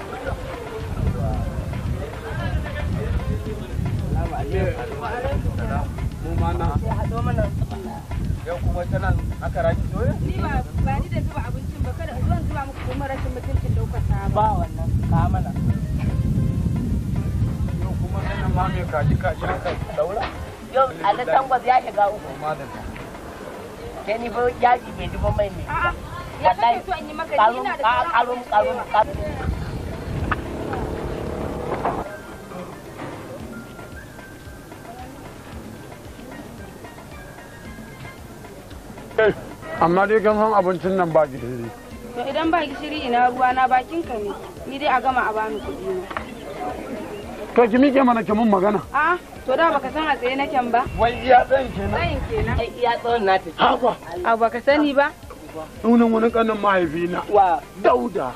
mu ma na yau kuma ta nan aka raki doya Ni ba ba ni da zuba abincin ba kada zuwan zuba muku kuma rashin mutuncin daukar ta ba. ba wannan ka mana yau kuma nan ma mai kaji kaji aka daura yau a tangwas ya shiga uku ma da sai ni fa yaji bai duba mai ne A'a ya kake so in yi maka ni karun ina da karun karun karun amma dai kan san abincin nan ba gishiri To idan ba gishiri ina ruwa na bakin ka ne. Ni dai a gama a bani kuɗi na. to ki mike mana ki mun magana A'a to da baka san a tsaye naken ba. wai iya tsayin kenan Tsayin kenan. ai iya tsawon na ta haba Abu baka sani ba. sunan wani kanin mahaifina wa dauda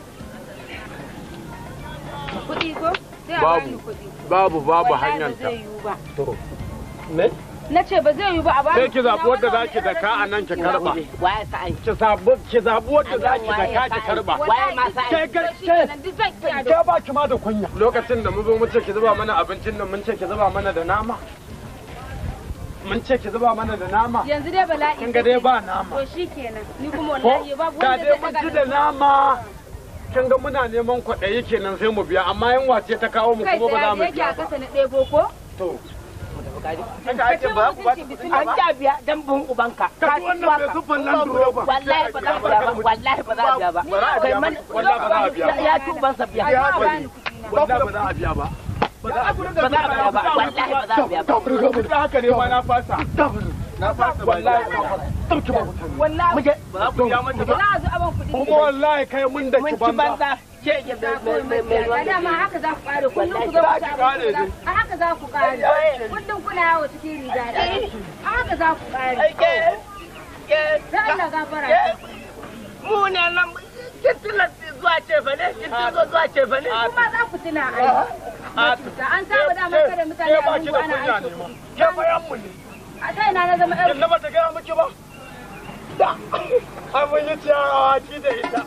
Kuɗi ko? Sai a Babu. bani kuɗi. babu babu Wallahi hanyar ba ta zai yiwu ba. me Na ce ba zai yiwu ba a bani sai ki kuɗi na zaɓi wadda za wannan ki daka a nan ki karba waye sa ai ki zaɓi ki zaɓi wadda za ki daka ki karba waye ma sa ai kai To shi kai kenan duk zan iya da ke ba ki ma da kunya lokacin da mu zo mun ce ki zuba mana abincin nan mun ce ki zuba mana da nama mun ce ki zuba mana da nama yanzu dai bala'i. kin ga dai ba nama To shi kenan. Ni kuma ko wallahi babu da wanda dai zai mun daga ci da nama kin ga muna neman kwaɗayi kenan sai mu biya amma yan wace ta kawo mu kai kuma ba za tsaye mu yake biya a ba kasa na ɗebo ko? to Haka ake ba ku ba an ja biya dan bin ubanka Ka ci wannan mai siffar nan duroba. wallahi ba za a biya ba wallahi ba za a biya ba Ba za a biya kai ba. man Wallahi ba za a biya ba. ya ci ubansa biya Ya a bari. bani kuɗi na. wallahi ba za a biya ba ba za a ba za a biya ba wallahi ba za a biya ba da haka ne ma na fasa na fasa wallahi dauki ba mutane Wallahi muje ba za ku biya mata ba za a zo a ban kuɗi. kuma wallahi kai mun da mun ki ci banza banza ke ya mai mai mai A dama haka za ku kare kullum ku zo ku ci abinci guda. A haka za ku kare. Kullum kuna yawo cikin riga ɗaya. A haka za ku kare. ke ke Sai Allah gafara. mu ne nan kin tilla zuwa ce fa ne kin tilla zuwa ce fa ne Kuma za ku tuna ai. Da an saba dama kada mutane a lungu ana aiki kuɗi. ke bayan mu ne A kai na na zama ƴar kin na bata gaya miki ba da ai mun yi ciyawa ki da ita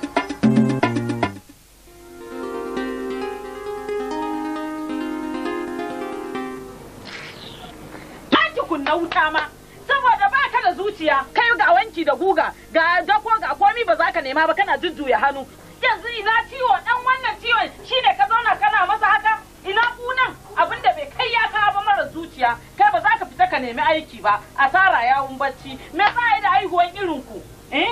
taki kunna wuta ma saboda ba ka da zuciya kai ga wanki da guga ga dako ga komi ba za ka nema ba kana jujjuya hannu yanzu ina ciwo dan wannan ciwon shine ka zauna kana masa haka ina kunan abin da bai kai ya kawo ba mara zuciya kai ba za ka fita ka nemi aiki ba asara yawun bacci me za a yi da haihuwan irin ku eh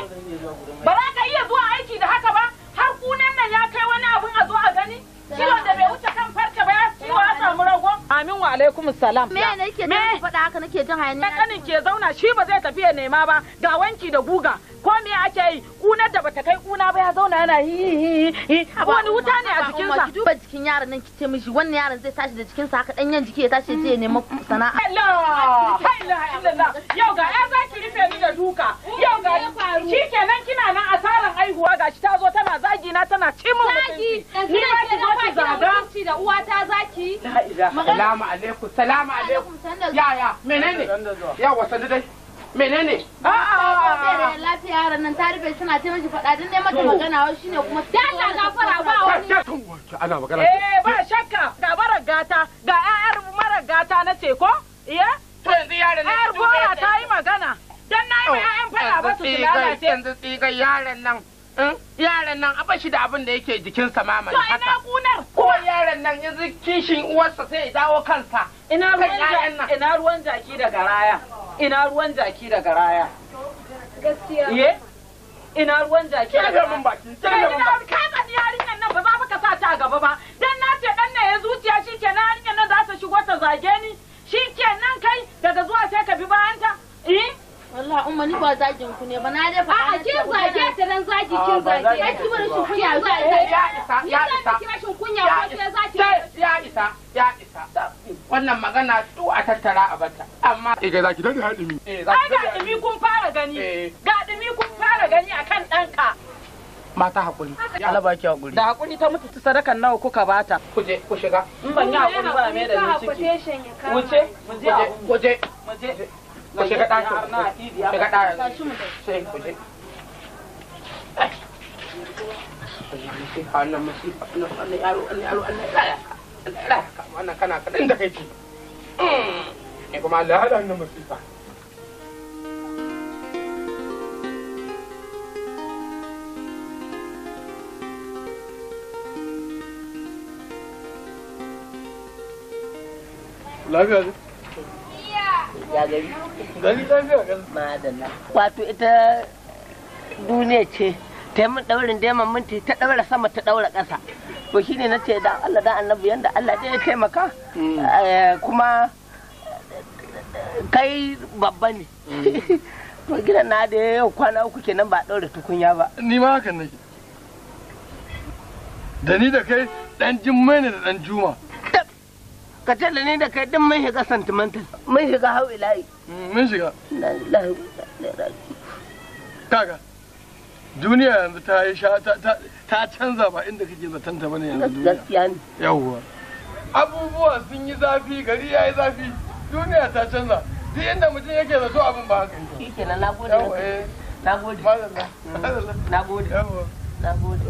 ba za ka iya zuwa aiki da haka ba har kunan nan ya kai wani abin a zo a gani ciwon da bai wuce kan farce ba ya ciwo ya samu ragon amin wa alaikum salam Me ne nake Me? jin faɗa haka nake jin hayaniya. kanin ke zauna shi ba zai tafi ya nema ba ga wanki da guga ko me ake yi kunar da bata kai kuna ba ya zauna yana hi hi hi wani wuta ne a jikinsa Ki duba jikin yaron nan ki ce mishi wannan yaron zai tashi da jikinsa haka ɗanyen jiki ya tashi ya je ya nema sana'a. Allah illallah illallah yau ga ya zaki rufe ni da duka yau ga shi kenan kina nan asaran aihuwa gashi ta zo tana zagi na tana ci min mutunci ni ba ki zo ki zaga da uwata zaki. Salamu alaikum, salamu alaikum. Yaya, menene? Yawa, sanu dai. Menene? A'a. lafiya yaron nan ta rufe suna ta mishi faɗa don neman ta magana wai shine kuma. Allah gafara ba wani. ana magana eh ba shakka ga mara gata ga ƴaƴar mara gata na ce ko iya To yanzu yaron nan. ƴaƴar gora ta yi magana dan na yi wa ƴaƴan fada ba su su lalace Yanzu tsigar yaron nan. in? Yaron nan a bashi da abin da yake jikinsa ma mana to ina haka. kunar Ko yaron nan yanzu kishin uwarsa sai ya dawo kansa. ina kan ruwan ƴaƴan nan. ja- ina ruwan jaki da garaya ina ruwan jaki da garaya Gaskiya. iye ina ruwan jaki da Kirga garaya min baki, Kai kirga min ina baki. kai ka yarinyar nan ba za ka sa ta a gaba ba dan na ce dan ne ya zuciya shikenan yarinyar nan za ta shigo ta zage ni shikenan kai daga zuwa sai ka bi bayan ta eh Wallahi umma ni ba zagin ku ne ba na dai faɗa. A'a na kin ce zage magana- ta dan zaki kin zage. Kai ki bar shi kunya Ya zai isa, ya isa. Ki rashin kunya Ya ko sai isa, zaki. ya isa, ya isa. Wannan magana tu a tattara a bata. Amma eh kai zaki dade hadimi eh za ai ki ga dumi kun fara gani Eh. ga dumi kun fara gani akan ɗanka mata hakuri. Allah baki hakuri. da hakuri ta mutu ta sadakan nawa kuka bata Ku je, ku shiga. in ban yi hakuri ba me da ni ciki wuce mu je a Ku je, mu je ku shiga ɗakin. har na ku idiya Shiga ɗakin. Tashi mu tafi. Sai ku je. masifa wannan masifa wannan yaro wannan yaro Allah ya raya ka Allah ya raya ka wannan kana kaɗan da kai ce ne kuma Allah ya hada wannan masifa lafiya ne ya gari gani lafiya kan madalla wato ita duniya ce ta yi min daurin daiman minti ta daura sama ta daura ƙasa to shine na ce da Allah da annabi yanda Allah dai ya taimaka eh, kuma kai babba ne to gidan na da yau kwana uku kenan ba daura tukunya ba ni ma hakan nake da ni da kai dan jimmai ne da dan juma ka ce da ni da kai din mun shiga sentimental mun shiga hau ilahi mun shiga Na lillahi wa inna ilaihi raji'un. kaga duniya yanzu ta yi sha ta ta- ta canza ba inda kake zaton ta bane yanzu duniya gaskiya ne yawwa abubuwa sun yi zafi gari ya yi zafi duniya ta canza duk inda mutum yake zato abin ba haka yake shi kenan na gode yawwa eh na gode madalla madalla na gode yawwa na gode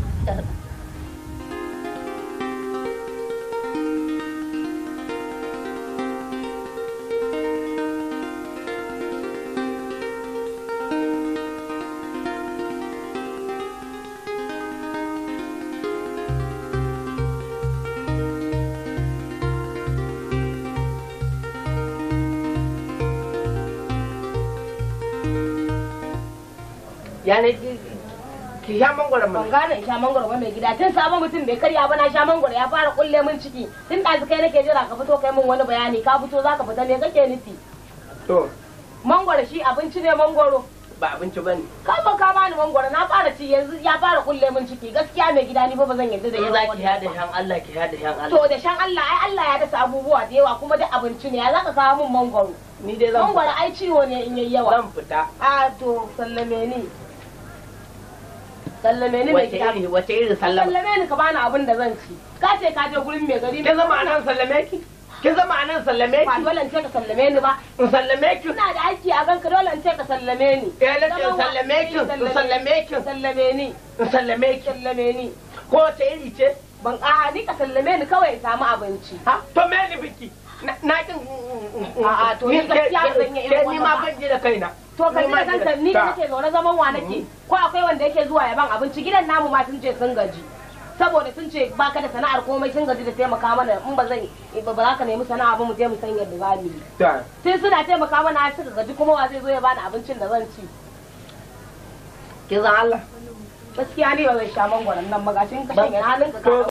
ya ne ki ki sha mangwaron ban mana gane in sha mangwaro ba mai gida tun sabon mutum bai karya ba na sha mangwaro ya fara kulle min ciki tun ɗazu kai nake jira ka fito kai min wani bayani ka fito za ka fita me kake nufi to mangwaro shi abinci ne mangwaro ba abinci ba ne ka zo ka bani mangwaro na fara ci yanzu ya fara kulle min ciki gaskiya mai gida ni fa ba zan yarda da sai yawa za ki yada shan Allah ki yada shan Allah to da shan Allah ai Allah ya dasa abubuwa da yawa kuma da abinci ne ya zaka kawo min mangwaro ni dai zan mangwaro ai ciwo ne in yayi yawa zan fita a to sallame ni sallame ni mai wace gida iri wace iri sallama sallame ni ka bani abin da zan ci ka ce ka je gurin mai gari kin zama anan sallame ki kin zama anan sallame ba ki dole in ce ka sallame ni ba in sallame ki ina da aiki a ganka dole in ce ka sallame ni eh na ce sallame ki in sallame ki sallame ni in sallame ki sallame ni ko wace iri ce ban a ni ka sallame ni kawai in samu abinci ha to me ni biki na na kin A'a, to ni gaskiya ba zan yi irin ni wannan ma ba. ban ji da kaina to ka ji da Ni ma kanka ni da Ta. nake zaune zaman wa nake ko akwai wanda yake zuwa ya ban abinci gidan namu ma sun ce sun gaji saboda sun ce baka da sana'ar komai sun gaji da taimaka mana in ba zan ba ba za ka nemi sana'a ba mu je mu san yadda za mu yi ta sai suna taimaka mana har suka gaji kuma wa zai zo ya bani abincin da zan ci kin san Allah gaskiya ne ba zai sha mangwaron nan magashin ka Ban- shanye hannun ka to